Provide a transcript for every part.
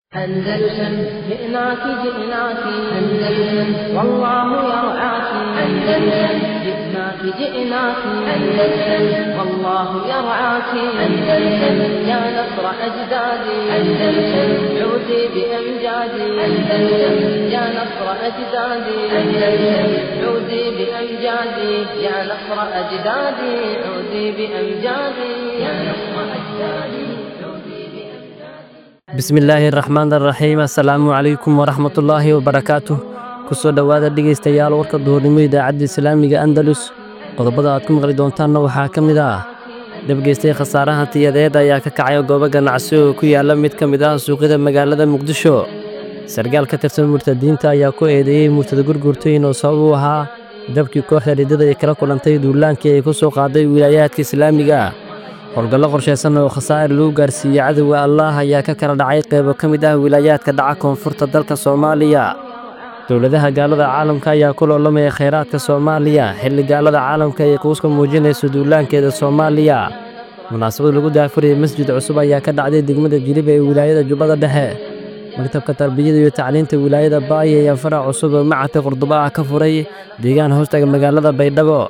أندلسن جئناك جئناك أندلسن والله يرعاك أندلسن جئناك جئناك أندلسن والله يرعاك أندلسن يا نصر أجدادي أندلسن عودي بأمجادي أندلسن يا نصر أجدادي أندلسن عودي بأمجادي يا نصر أجدادي عودي بأمجادي يا نصر أجدادي bismillaahi raxmaan raxiim assalaamu calaykum waraxmatullaahi wabarakaatuh kusoo dhowaada dhegaystayaal warka duhurnimo idaacadda islaamiga andalus qodobada aad ku maqli doontaanna waxaa ka mid ah dhabgeystay khasaaraha tiyadeed ayaa ka kacay goobo ganacsi oo ku yaalla mid ka mid ah suuqyada magaalada muqdisho sargaal ka tirsan murtadiinta ayaa ku eedeeyey murtada gurgurtayn oo sabab u ahaa dabkii kooxda riddada ay kala kulantay duulaankii ay ku soo qaaday wilaayaadka islaamiga howlgallo qorshaysan oo khasaa'ir lagu gaarsiiyey cadowga allaah ayaa ka kala dhacay qaybo ka mid ah wilaayaadka dhaca koonfurta dalka soomaaliya dowladaha gaalada caalamka ayaa ku loolamaya khayraadka soomaaliya xilli gaalada caalamka ay quuska muujinayso duulaankeeda soomaaliya munaasabad lagu daafurayay masjid cusub ayaa ka dhacday degmada jilib ee wilaayada jubbada dhexe maktabka tarbiyada iyo tacliinta wilaayada baaya ayaa farac cusub oo macadka qurduba ah ka furay deegaan hoostaga magaalada baydhabo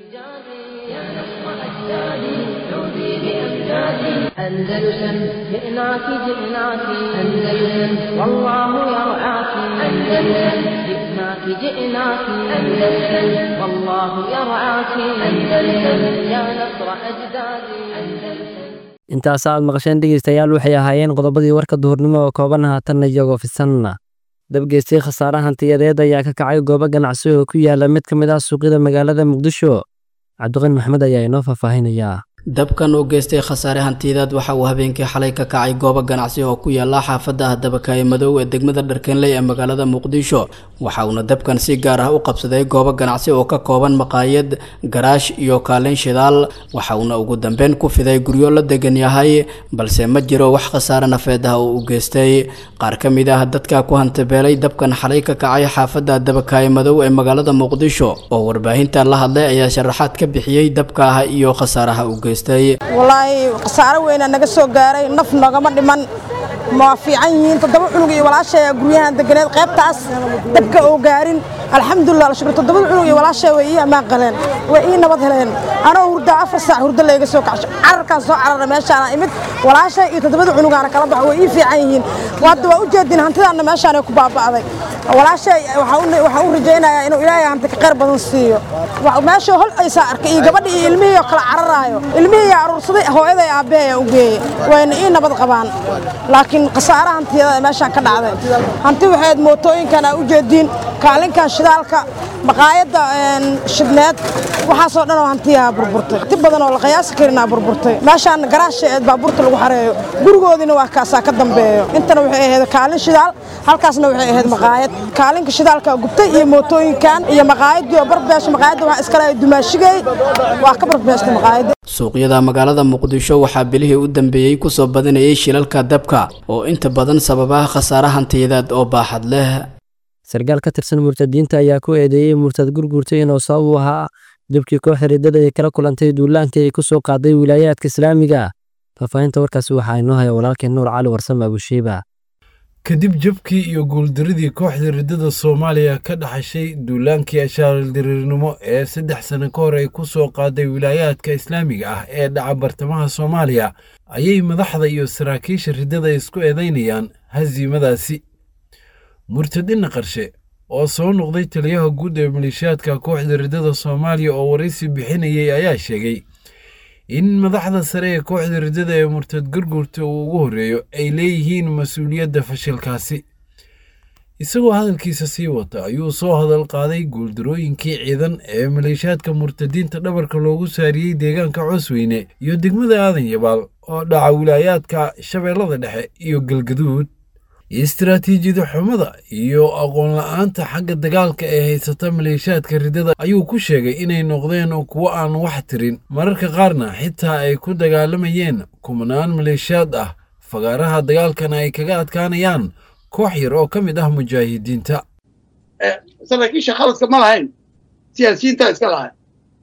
أندلسن جئناك جئناك أندلسن والله يرعاك أندلسن جئناك جئناك أندلسن والله يرعاك أندلسن يا نصر أجدادي أندلسن intaas aad maqasheen dhegaystayaal waxay ahaayeen qodobadii warka duhurnimo oo kooban haatanna iyagoo fisanna dabgeystay khasaarahan tiyadeed ayaa ka kacay goobo ganacsi oo ku yaala mid ka mid ah suuqyada magaalada muqdisho cabdiqani maxmed ayaa inoo faahfaahinayaa dabkan oo geystay khasaare hantiyadeed waxa uu habeenkii xalay ka kacay goobo ganacsi oo ku yaala xaafadda dabakaaye madow ee degmada dharkenley ee magaalada muqdisho waxa uuna dabkan si gaar ah u qabsaday goobo ganacsi oo ka kooban maqaayad garaash iyo kaalin shidaal waxa uuna ugu dambeyn ku fiday guryo la degan yahay balse ma jiro wax khasaare nafeed ah oo u geystay qaar ka mid ah dadka ku hantabeelay dabkan xalay ka kacay xaafadda dabakaaye madow ee magaalada muqdisho oo warbaahinta la hadlay ayaa sharaxaad ka bixiyey dabka ah iyo khasaaraha u geystay walaahi khasaaro weyna naga soo gaaray naf nogama dhiman ma fiican yihiin toddoba cunug iyo walaashay guryahan deganeed qaybtaas dabka oo gaarin alxamdulilah alshukr toddobada cunug iyo walaashay way ii ammaan qaleen way ii nabad heleen anoo hurdaa afar saac hurdo layga soo kacsho cararkaan soo carara meeshaana imid walaashay iyo toddobada cunugaana kala baxo way ii fiican yihiin hadda waa u jeedin hantidaanna meeshaanay ku baaba'day walaashay waxaan u rajaynayaa inuu ilaahay hanti ka qayr badan siiyo meesha hol aysaa arkay iyo gabadhi iyo ilmihii oo kala cararaayo ilmihii aruursaday hooyaday aabbeeya u geeyey wayna ii nabad qabaan laakiin khasaara hantiyada meeshaan ka dhacday hanti waxayd mootooyinkan aa u jeediin kaalinkan shidaalka maqaayadda shidneed waxaasoo dhan oo hantiyaha burburtay hanti badan oo la qiyaasi karinaa burburtay meeshaan garaasha eed baabuurta lagu xareeyo gurigoodiina waa kaasaa ka dambeeyo intana waxay ahayd kaalin shidaal halkaasna waxay ahayd maqaayad kaalinka shidaalka gubtay iyo mootooyinkan iyo maqaayadii oo barbeesha maqaayadda waxaa iskale dumaashigay waa ka barbeestay maqaayadda suuqyada magaalada muqdisho waxaa bilihii u dambeeyey kusoo badanayay shilalka dabka oo inta badan sababaha khasaare hantiyadeed oo baaxad leh sargaal ka tirsan murtadiinta ayaa ku eedeeyey murtad gurgurtay inuu sabab u ahaa dabkii kooxda riddada ay kala kulantay duulaankii ay ku soo qaaday wilaayaadka islaamiga faahfaahinta warkaasi waxaa inoo haya walaalkeen nuur cali warsame abushiiba kadib jabkii iyo guuldaridii kooxda riddada soomaaliya ka dhaxashay duulaankii ashaaldirirnimo ee saddex sano ka hor ay ku soo qaaday wilaayaadka islaamiga ah ee dhaca bartamaha soomaaliya ayay madaxda iyo saraakiisha riddada isku eedaynayaan hasiimadaasi murtadinna qarshe oo soo noqday taliyaha guud ee maleeshiyaadka kooxda riddada soomaaliya oo waraysi bixinayay ayaa sheegay in madaxda sare ee kooxda riddada ee murtad gurgurta uu ugu horreeyo ay leeyihiin mas-uuliyadda fashilkaasi isagoo hadalkiisa sii wata ayuu soo hadal qaaday guuldarooyinkii ciidan ee maleeshiyaadka murtadiinta dhabarka loogu saariyey deegaanka coosweyne iyo degmada aadan yabaal oo dhaca wilaayaadka shabeellada dhexe iyo galgaduud istaraatiijiyada xumada iyo aqoon la-aanta xagga dagaalka ee haysata maleeshiyaadka riddada ayuu ku sheegay inay noqdeen kuwo aan wax tirin mararka qaarna xitaa ay ku dagaalamayeen kumanaan maleeshiyaad ah fagaaraha dagaalkana ay kaga adkaanayaan koox yar oo ka mid ah mujaahidiinta saraakiisha khaladka ma lahayn siyaasiyiintaa iska lahayn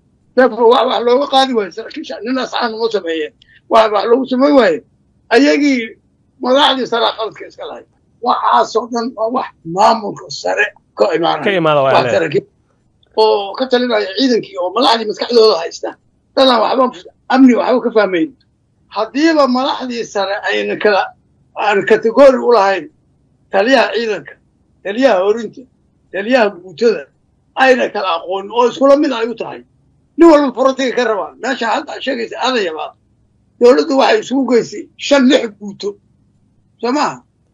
wax looga qaadi waayo saraakiisha nin asxaan uma sameeyeen wax loogu samayn waaye ayagii madaxdii saraa khaladka iska lahayd waxaasoo dhan waa wax maamulka sare ka imaanaya oo ka talinaya ciidankii oo madaxdii maskaxdooda haysta dadaan waxba amni waxba ka fahmayn haddiiba madaxdii sare ayna kala aan kategori u lahayn taliyaha ciidanka taliyaha horinta taliyaha guutada ayna kala aqoonin oo iskula mid ay u tahay nin walba forotiga ka rabaan meesha hadda sheegaysa adayabaad dowladdu waxay isugu geysay shan lix guuto soo maaha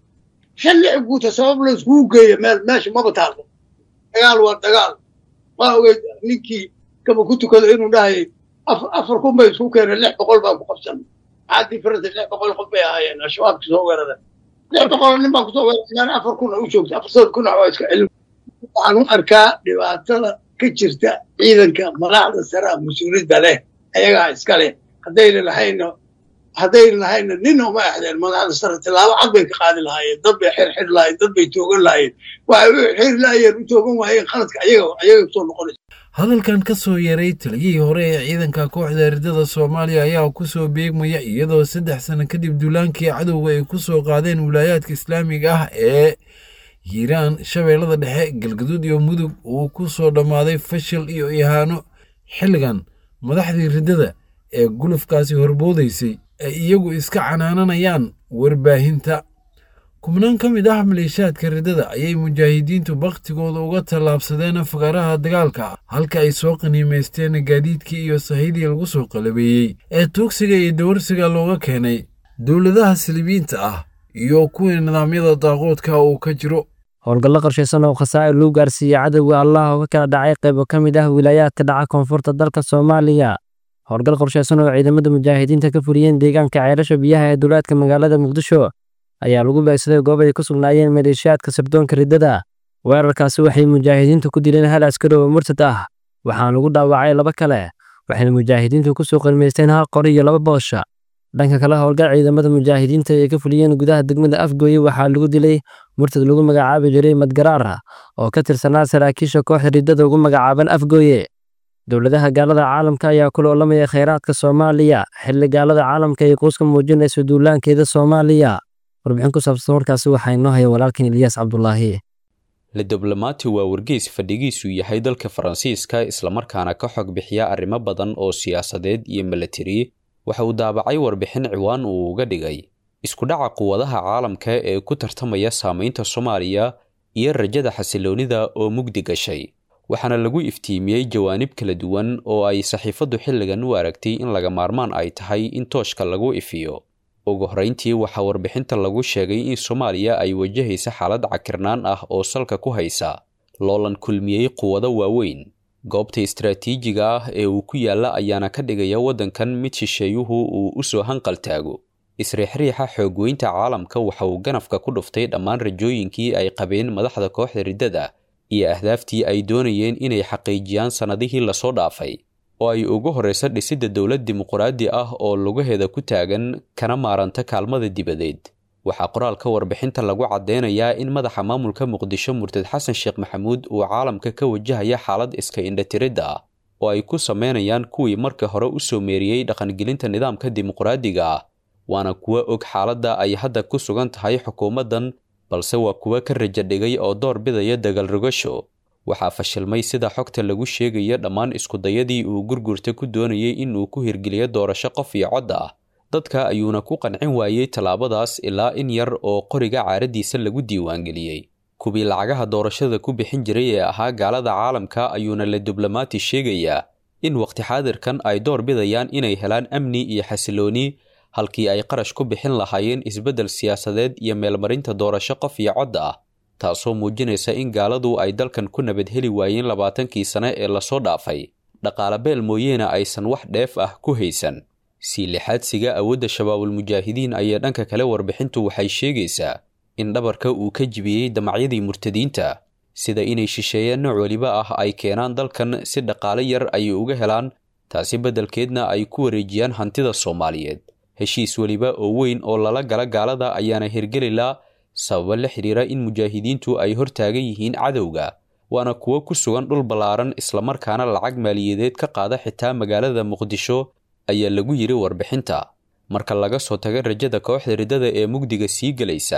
shan lix guuto sabab la iskugu geeyo meel meesha maba taalo dagaal waa dagaal waa ogeyd ninkii kaba ku tukado inuu dhahayay afar kun bay isku keeneen lix boqol baa ku qabsan maxaa diferensa lix boqol qof bay ahaayeen al-shabaabki soo weerada lix boqol nin baa kusoo weerareen afar kun u joogta afartood kun waa iska celin waxaan u arkaa dhibaatada ka jirta ciidanka madaxda sare a mas-uuliyadda leh ayagaa iska leh haddayna lahayna haddayna lahayna nin uma exdeen madaxda sare tilaabo cad bay ka qaadi lahaayeen dad bay xirxiri lahayen dad bay toogan lahayen waxay u xiri laayeen u toogan waayeen qaladka ayaga ayaga kusoo noqonaysa hadalkan ka soo yaray taliyihii hore ee ciidanka kooxda ridada soomaaliya ayaa ku soo beegmaya iyadoo saddex sano kadib duulaankii cadowga ay ku soo qaadeen wilaayaadka islaamiga ah ee hiiraan shabeellada dhexe galgaduud iyo mudug uu ku soo dhammaaday fashil iyo ihaano xilligan madaxdii riddada ee gulufkaasi horboodaysay ay iyagu iska canaananayaan warbaahinta kubnaan ka mid ah maleeshaadka riddada ayay mujaahidiintu bakhtigooda uga tallaabsadeen afgaraha dagaalka halka ay soo qaniimaysteen gaadiidkii iyo sahidii lagu soo qalabeeyey ee tuugsiga iyo dawarsiga looga keenay dowladaha silibiinta ah iyo kuwii nidaamyada daaqoodka uu ka jiro howlgallo qorshaysan oo khasaa'ir lagu gaarsiiyey cadowga allah oo ka kala dhacay qaybo ka mid ah wilaayaadka dhaca koonfurta dalka soomaaliya howlgal qorshaysan oo ciidamada mujaahidiinta ka fuliyeen deegaanka ceelasha biyaha ee duulaadka magaalada muqdisho ayaa lagu beegsaday goob ay ku sugnaayeen maleeshiyaadka sirdoonka riddada weerarkaasi waxay mujaahidiintu ku dileen hal askari oo murtad ah waxaana lagu dhaawacay laba kale waxayna mujaahidiintu ku soo qalmaysteen hal qori iyo laba boosha dhanka kale howlgal ciidamada mujaahidiinta ay ka fuliyeen gudaha degmada afgooye waxaa lagu dilay murtad lagu magacaabi jiray madgaraara oo ka tirsanaa saraakiisha kooxda riddada ugu magacaaban afgooye dowladaha gaalada caalamka ayaa ku loolamaya khayraadka soomaaliya xilli gaalada caalamka ay quuska muujinayso duulaankeeda soomaaliya warbixin ku saabsan warkaasi waxaa inoo haya walaalkan ilyaas cabdulaahi lediblomaati waa wargeys fadhigiisu yahay dalka faransiiska islamarkaana ka xog bixiya arrimo badan oo siyaasadeed iyo milatari waxa uu daabacay warbixin ciwaan uu uga dhigay isku dhaca quwadaha caalamka ee ku tartamaya saamaynta soomaaliya iyo rajada xasiloonnida oo mugdi gashay waxaana lagu iftiimiyey jawaanib kala duwan oo ay saxiifaddu xilligan u aragtay in laga maarmaan ay tahay in tooshka lagu ifiyo ugu horrayntii waxaa warbixinta lagu sheegay in soomaaliya ay wajahaysa xaalad cakirnaan ah oo salka ku haysa loolan kulmiyey quwado waaweyn goobta istaraatiijiga ah ee uu ku yaalla ayaana ka dhigaya waddankan mid shisheeyuhu uu u soo hanqaltaago isriixriixa xoogweynta caalamka waxa uu ganafka ku dhuftay dhammaan rajooyinkii ay qabeen madaxda kooxda riddada iyo ahdaaftii ay doonayeen inay xaqiijiyaan sannadihii lasoo dhaafay oo ay ugu horraysa dhisidda dowlad dimuquraadi ah oo lugaheeda ku taagan kana maaranta kaalmada dibadeed waxaa qoraalka warbixinta lagu caddeynayaa in madaxa maamulka muqdisho murtad xasan sheekh maxamuud uu caalamka ka wajahaya xaalad iska indhatiridda ah oo ay ku sameynayaan kuwii marka hore u soo meeriyey dhaqangelinta nidaamka dimuquraadiga ah waana kuwa og xaaladda ay hadda ku sugan tahay xukuumaddan balse waa kuwa ka raja dhigay oo door bidaya dagalrogasho waxaa fashilmay sida xogta lagu sheegayo dhammaan iskudayadii uu gurgurta ku doonayay in uu ku hirgeliyo doorasho qof iyo cod ah dadka ayuuna ku qancin waayey tallaabadaas ilaa in yar oo qoriga caaraddiisa lagu diiwaangeliyey kuwii lacagaha doorashada ku bixin jiray ee ahaa gaalada caalamka ayuuna la diblomaati sheegayaa in waqti xaadirkan ay door bidayaan inay helaan amni iyo xasilooni halkii ay qarash ku bixin lahaayeen isbeddel siyaasadeed iyo meelmarinta doorasho qof iyo cod ah taasoo muujinaysa in gaaladu ay dalkan ku nabad heli waayeen labaatankii sane ee lasoo dhaafay dhaqaale beel mooyeena aysan wax dheef ah ku haysan sii lixaadsiga awoodda shabaabulmujaahidiin ayaa dhanka kale warbixintu waxay sheegaysaa in dhabarka uu ka jibiyey damacyadii murtadiinta sida inay shisheeyeen nooc weliba ah ay keenaan dalkan si dhaqaale yar ay uga helaan taasi beddelkeedna ay ku wareejiyaan hantida soomaaliyeed heshiis weliba oo weyn oo lala gala gaalada ayaana hirgelilaa sababa la xidhiira in mujaahidiintu ay hor taagan yihiin cadowga waana kuwo ku sugan dhul ballaaran islamarkaana lacag maaliyadeed ka qaada xitaa magaalada muqdisho ayaa lagu yidhi warbixinta marka laga soo taga rajada kooxda riddada ee mugdiga sii gelaysa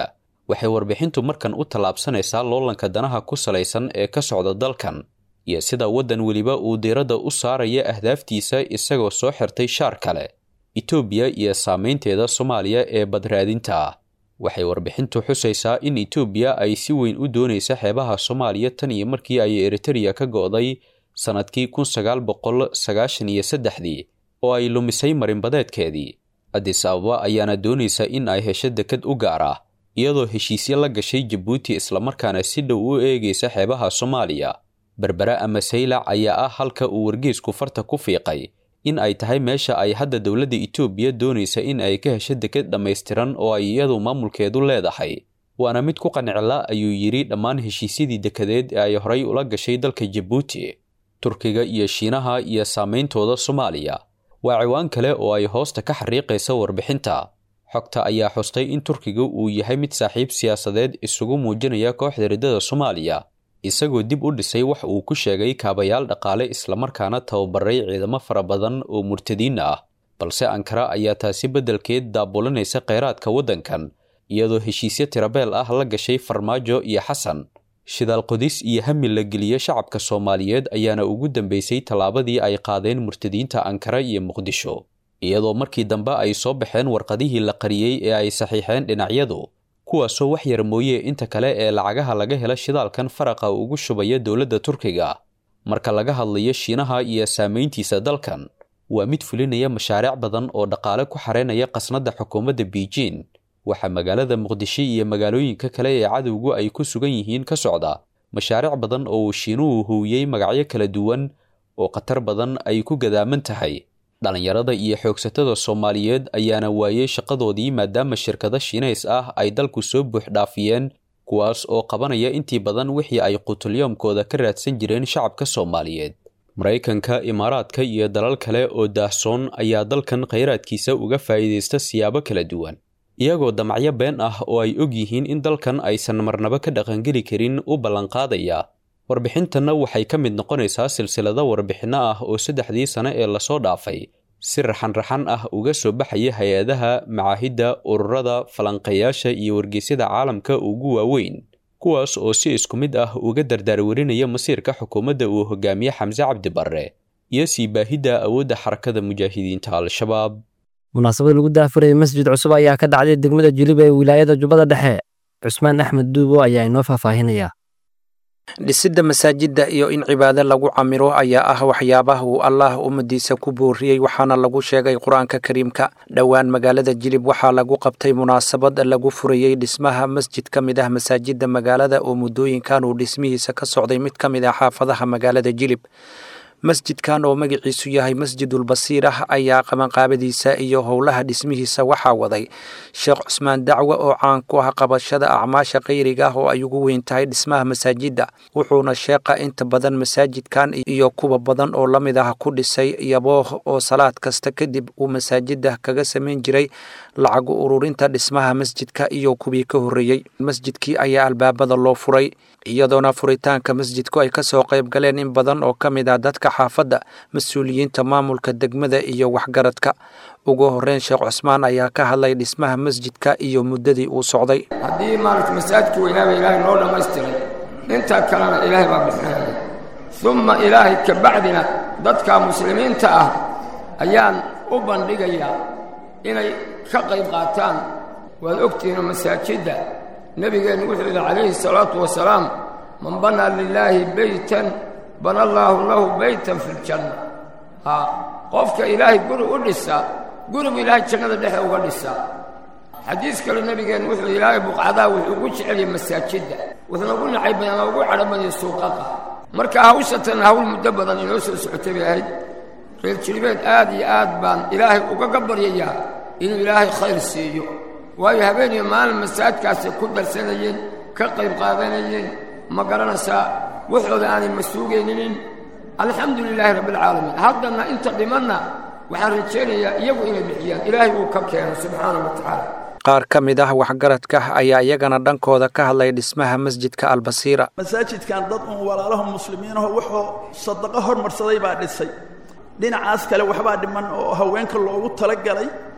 waxay warbixintu markan u tallaabsanaysaa loolanka danaha ku salaysan ee ka socda dalkan iyo sida waddan weliba uu diiradda u saaraya ahdaaftiisa isagoo soo xirtay shaar kale etoobiya iyo saamaynteeda soomaaliya ee badraadinta ah waxay warbixintu xusaysaa in etoobiya ay si weyn u doonaysa xeebaha soomaaliya tan iyo markii ay eritereya ka go'day sannadkii kun sagaal boqol sagaashan iyo saddexdii oo ay lumisay marinbadeedkeedii adis ababa ayaana doonaysa in ay hesho dekad u gaar ah iyadoo heshiisyo la gashay jabuuti islamarkaana si dhow u eegaysa xeebaha soomaaliya berbera ama saylac ayaa ah halka uu wargeysku farta ku fiiqay in ay tahay meesha ay hadda dowladda etoobiya doonaysa in ay ka hesho dekad dhammaystiran oo ay iyadu maamulkeedu leedahay waana mid ku qancila ayuu yidhi dhammaan heshiisyadii dekadeed ee ay horay ula gashay dalka jabuuti turkiga iyo shiinaha iyo saameyntooda soomaaliya waa ciwaan kale oo ay hoosta ka xariiqaysa warbixinta xogta ayaa xustay in turkiga uu yahay mid saaxiib siyaasadeed isugu muujinaya kooxda riddada soomaaliya isagoo dib u dhisay wax uu ku sheegay kaabayaal dhaqaale islamarkaana tababaray ciidamo fara badan oo murtadiin ah balse ankara ayaa taasi beddelkeed daabulanaysa kheyraadka waddankan iyadoo heshiisyo tirabeel ah la gashay farmaajo iyo xasan shidaal qodis iyo hami la geliye shacabka soomaaliyeed ayaana ugu dambeysay tallaabadii ay qaadeen murtadiinta ankara iyo muqdisho iyadoo markii dambe ay soo baxeen warqadihii la qariyey ee ay saxiixeen dhinacyadu kuwaasoo wax yar mooye inta kale ee lacagaha laga hela shidaalkan faraqa ugu shubaya dowladda turkiga marka laga hadlayo shiinaha iyo saamayntiisa dalkan waa mid fulinaya mashaariic badan oo dhaqaale ku xareynaya qasnadda xukuumadda beijing waxaa magaalada muqdisho iyo magaalooyinka kale ee cadowgu ay ku sugan yihiin ka socda mashaariic badan oo uu shiinuhu huwiyey magacyo kala duwan oo khatar badan ay ku gadaaman tahay dhallinyarada iyo xoogsatada soomaaliyeed ayaana waayey shaqadoodii maadaama shirkado shiinays ah ay dalku soo buux dhaafiyeen kuwaas oo qabanaya intii badan wixii ay qutulyoomkooda ka raadsan jireen shacabka soomaaliyeed maraykanka imaaraadka iyo dalal kale oo daahsoon ayaa dalkan khayraadkiisa uga faa'iidaysta siyaabo kala duwan iyagoo damacyo been ah oo ay og yihiin in dalkan aysan marnabo ka dhaqangeli karin u ballanqaadaya warbixintanna waxay ka mid noqonaysaa silsilado warbixinno ah oo saddexdii sane ee lasoo dhaafay si raxan-raxan ah uga soo baxaya hay-adaha macaahidda ururada falanqeeyaasha iyo wargeysyada caalamka ugu waaweyn kuwaas oo si isku mid ah uga dardaarwarinaya masiirka xukuumadda uu hogaamiye xamse cabdi barre iyo sii baahidda awoodda xarakada mujaahidiinta al-shabaab munaasabad lagu daafurayay masjid cusub ayaa ka dhacday degmada jilib ee wilaayada jubbada dhexe cusmaan axmed duubo ayaa inoo faahfaahinaya dhisidda masaajidda iyo in cibaado lagu camiro ayaa ah waxyaabaha uu allaah ummadiisa ku booriyey waxaana lagu sheegay qur-aanka kariimka dhowaan magaalada jilib waxaa lagu qabtay munaasabad lagu furayey dhismaha masjid ka mid ah masaajidda magaalada oo muddooyinkan uu dhismihiisa ka socday mid ka mid ah xaafadaha magaalada jilib masjidkan oo magaciisu yahay masjidulbasiir ah ayaa qabanqaabadiisa iyo howlaha dhismihiisa waxaa waday sheekh cusmaan dacwe oo caan ku ah qabashada acmaasha khayriga ah oo ay ugu weyn tahay dhismaha masaajidda wuxuuna sheeqa inta badan masaajidkan iyo kuwa badan oo la mid ah ku dhisay yabooh oo salaad kasta kadib uu masaajidda kaga samayn jiray lacag ururinta dhismaha masjidka iyo kuwii ka horreeyey masjidkii ayaa albaabada loo furay iyadoona furitaanka masjidku ay kasoo qayb galeen in badan oo ka mid ah dadka xaafadda mas-uuliyiinta maamulka degmada iyo waxgaradka ugu horeyn sheekh cusmaan ayaa ka hadlay dhismaha masjidka iyo muddadii uu socday haddii maaragta masaajidka weynaaba ilaahay noo dhammaystiray intaa kalena ilaahay baa bixinaya umma ilaahay ka bacdina dadka muslimiinta ah ayaan u bandhigayaa inay ka qayb qaataan waad ogtihiinoo masaajidda nebigeennu wuxuu yidhi calayhi salaatu wasalaam man banaa lilaahi beytan bana allaahu lahu beytan fi ljanna haa qofka ilaahay guri u dhisa gurigu ilaahay jannada dhexe uga dhisaa xadiis kale nebigeennu wuxuu ilaahay buqcadaa wuxuu ugu jeceliyey masaajidda wuxuuna ugu nacay badan ama ugu cadho badiyay suuqaqa marka hawshatan hawl muddo badan inoo soo socotay bay ahayd reer jilibeed aad iyo aad baan ilaahay ugaga baryayaa inuu ilaahay khayr siiyo waayo habeeniyo maalin masaajidkaasay ku darsanayeen ka qayb qaadanayeen ma garanaysaa waxooda aanay masuugayninin alxamdu lilaahi rabbialcaalamiin haddana inta dhimanna waxaan rajaynayaa iyagu inay bixiyaan ilaahay uu ka keeno subxaana wa tacaala qaar ka mid ah waxgaradka ayaa iyagana dhankooda ka hadlay dhismaha masjidka albasiira masaajidkan dad uun walaalaho muslimiinaho wuxuu sadaqo hormarsaday baa dhisay dhinacaas kale waxbaa dhiman oo haweenka loogu talagalay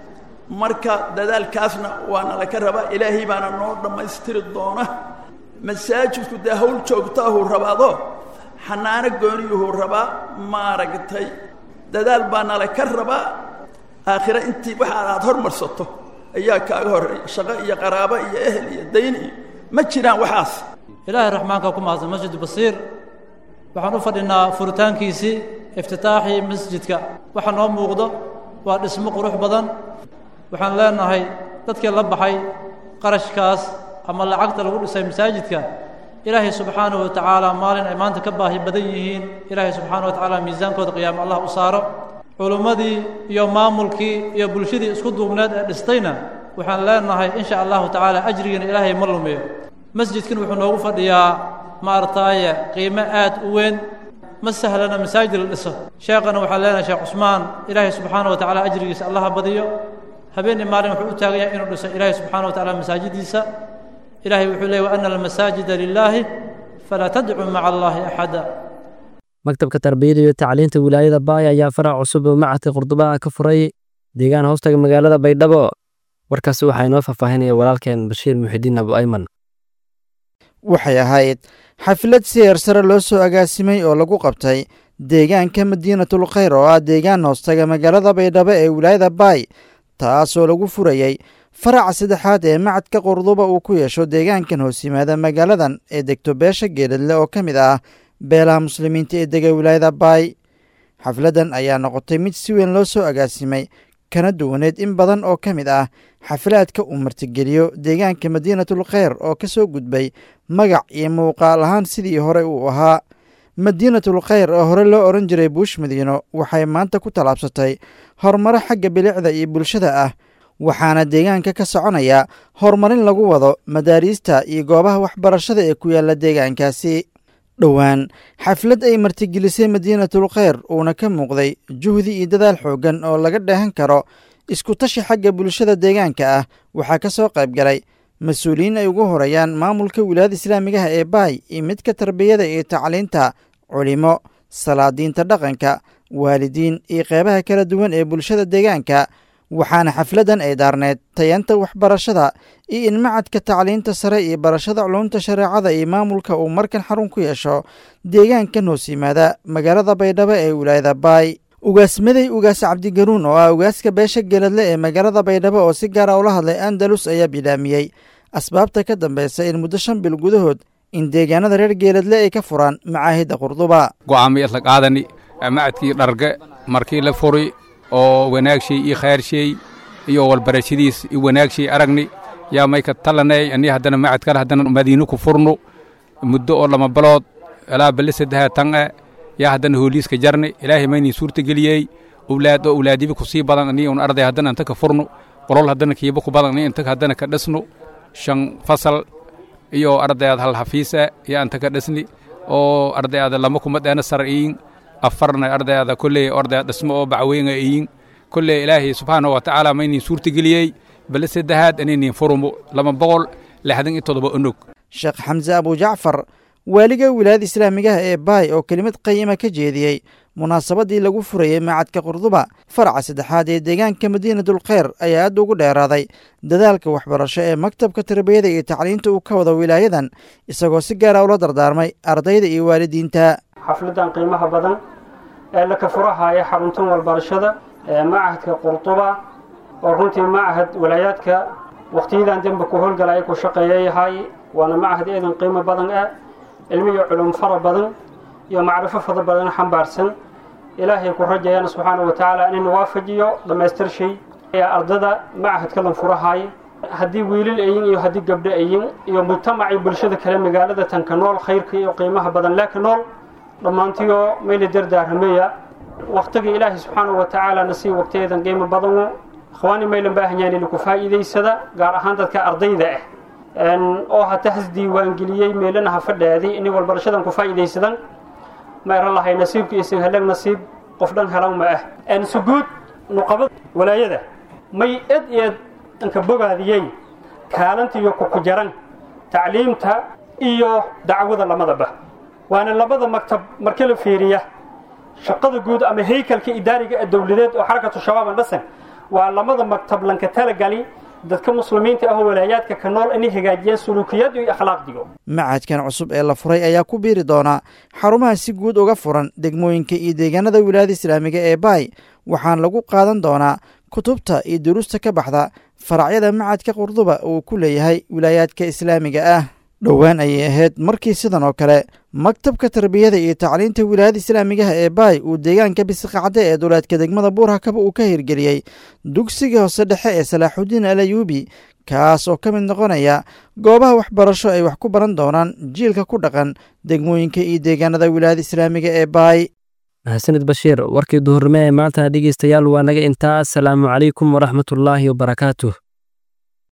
marka dadaalkaasna waa nala ka rabaa ilaahay baana noo dhammaystiri doona masaajidku dee hawl joogtaahuu rabaado xanaano gooniyuhuu rabaa maaragtay dadaal baa nala ka rabaa aakhire intii waxa aad hormarsato ayaa kaaga horreeya shaqo iyo qaraabo iyo ehel iyo dayn iyo ma jiraan waxaas ilaahay raxmaanka ku mahadsan masjid basiir waxaan u fadhinaa furitaankiisii iftitaaxii masjidka waxa noo muuqdo waa dhismo qurux badan waxaan leenahay dadkii la baxay qarashkaas ama lacagta lagu dhisay masaajidka ilaahay subxaanahu wa tacaala maalin ay maanta ka baahi badan yihiin ilaahay subxaanahu wa tacaala miisaankooda qiyaamo allah u saaro culummadii iyo maamulkii iyo bulshadii isku duubneed ee dhistayna waxaan leenahay insha allahu tacaala ajrigiina ilaahay ma lumiyo masjidkan wuxuu noogu fadhiyaa maartaaye qiimo aad u weyn ma sahlana masaajid la dhiso sheekhana waxaan leenahay sheekh cusmaan ilaahay subxaana wa tacaala ajrigiisa allaha badiyo habeenii maalin wuxuu u taagan yahay inuu dhiso ilaahay subxaana wa tacaala masaajidiisa ilaahay wuxuu leeyay wa ana almasaajida lilaahi falaa tadcuu maca allaahi axada maktabka tarbiyada iyo tacliinta wilaayada baay ayaa farac cusub oo macadka qurdubaha ka furay deegaan hoostaga magaalada baydhabo warkaasi waxaa inoo faahfaahinaya walaalkeen bashiir muxidiin abu ayman waxay ahayd xaflad siyar sare loo soo agaasimay oo lagu qabtay deegaanka madiinatul khayr oo ah deegaan hoostaga magaalada baydhabo ee wilaayada baay taasoo lagu furayey faraca saddexaad ee macadka qurduba uu ku yeesho deegaankan hoos yimaada magaaladan ee degto beesha geeladle oo ka mid ah beelaha muslimiinta ee dega wilaayada baay xafladdan ayaa noqotay mid si weyn loo soo agaasimay kana duwaneed in badan oo ka mid ah xaflaadka uu martigeliyo deegaanka madiinatul kheyr oo ka soo gudbay magac iyo muuqaal ahaan sidii hore uu ahaa madiinatul kheyr oo hore loo odhan jiray buush madiino waxay maanta ku tallaabsatay horumaro xagga bilicda iyo bulshada ah waxaana deegaanka ka soconaya horumarin lagu wado madaariista iyo goobaha waxbarashada ee ku yaalla deegaankaasi dhowaan xaflad ay martigelisay madiinatul kheyr uuna ka muuqday juhdi iyo dadaal xooggan oo laga dheehan karo iskutashi xagga bulshada deegaanka ah waxaa ka soo qayb galay mas-uuliyiin ay ugu horeeyaan maamulka wilaayada islaamigaha ee baay iyo midka tarbiyada iyo tacliinta culimo salaadiinta dhaqanka waalidiin iyo qeybaha kala duwan ee bulshada deegaanka waxaana xafladdan ay daarneed tayanta waxbarashada iyo in macadka tacliinta sare iyo barashada culumta shareecada iyo maamulka uu markan xarun ku yeesho deegaankan hoos yimaada magaalada baydhabo ee wilaayada baay ugaasmaday ugaas cabdigaruun oo ah ugaaska beesha geeladle ee magaalada baydhabo oo si gaara ula hadlay andalus ayaa bilaamiyey asbaabta ka dambeysa in muddo shan bil gudahood in deegaanada reer geeladle ay ka furaan macaahidda qurduba go'aamay isla qaadani macadkii dharge markii la furi oo wanaagshay iyo khayrshay iyo walbarashadiis iyo wanaagshay aragni yaa mayka talanay ani haddana macad kale haddana madiino ku furno muddo oo lama balood ilaa bale saddexa tan e yaa haddana hooliiska jarni ilaahay maynin suurta geliyey owlaad oo owlaadibi ku sii badan ani un arday haddana inta ka furno qolol haddana kiiba ku badan ani inta haddana ka dhisno shan fasal iyo ardayaad hal hafiisa yaa inta ka dhisni oo ardayaada lama kuma dheena sar'iin afarna ardayaada kolley ordaya dhismo oo bacweynga iyin kolley ilaahay subxaanahu wa tacaala maynin suurta geliyey bale saddexaad anaynin furumo lama boqol lixdan iyo toddoba onog sheekh xamse abujacfar waaliga wilaayada islaamigaha ee baay oo kelimad qayima ka jeediyey munaasabaddii lagu furayey macadka qurduba faraca saddexaad ee deegaanka madiinatul kheyr ayaa aad ugu dheeraaday dadaalka waxbarasho ee maktabka tarbiyada iyo tacliinta uu ka wado wilaayadan isagoo si gaara ula dardaarmay ardayda iyo waalidiinta xafladan qiimaha badan ee la ka furahaya xaruntan walbarashada ee macahadka qurduba oo runtii macahad walaayaadka wakhtiyadan dembe ku howlgala ay ku shaqeeya yahay waana macahad eedan qiimo badan ah cilmi iyo culum fara badan iyo macrifo fara badan xambaarsan ilaahay ku rajayana subxaana wa tacaala inayna waafajiyo dhammaystir shay ayaa ardada macahadka lan furahaaya haddii wiilal ayin iyo haddii gabdho ayin iyo mujtamacii bulshada kale magaalada tanka nool khayrka iyo qiimaha badan laakiin nool dhammaantiyo mayla dardaarmameya wakhtiga ilaahay subxaana wa tacaala nasii waqtiyadan qiimo badanu ikhwaani maylan baahan yahan ina ku faa'iidaysada gaar ahaan dadka ardayda ah oo hata has diiwaangeliyey meelana ha fadhaaday inay walbarashadan ku faa'iidaysadan ma eran lahay nasiibka isin helag nasiib qof dhan helan ma ah suguud nuqabad walaayada may ed eed inka bogaadiyey kaalanta iyo kuku jaran tacliimta iyo dacwada lamadaba waana labada maktab marka la fiiriya shaqada guud ama haykalka idaariga ee dowladeed oo xarakatu shabaab andhasan waa lamada maktab lanka talagali dadka muslimiinta ah oo walaayaadka ka nool inay hagaajiyaan suluukiyadu iyo akhlaaqdigo macadkan cusub ee la furay ayaa ku biiri doona xarumaha si guud uga furan degmooyinka iyo deegaanada wilaayada islaamiga ee baay waxaana lagu qaadan doonaa kutubta iyo duruusta ka baxda faracyada macadka qurduba uu ku leeyahay wilaayaadka islaamiga ah dhowaan ayay ahayd markii sidan oo kale maktabka tarbiyada iyo tacliinta wilaayada islaamigaha ee baay uu deegaanka bisiqacde ee duleedka degmada buurhakaba uu ka hirgeliyey dugsiga hoose dhexe ee salaaxudiin alayuubi kaas oo ka mid noqonaya goobaha waxbarasho ay wax ku baran doonaan jiilka ku dhaqan degmooyinka iyo deegaanada wilaayada islaamiga ee baay mahadsanid bashiir warkii duhurnimo ee maanta dhegeystayaal waa naga intaa asalaamu calaykum waraxmatullaahi wabarakaatuh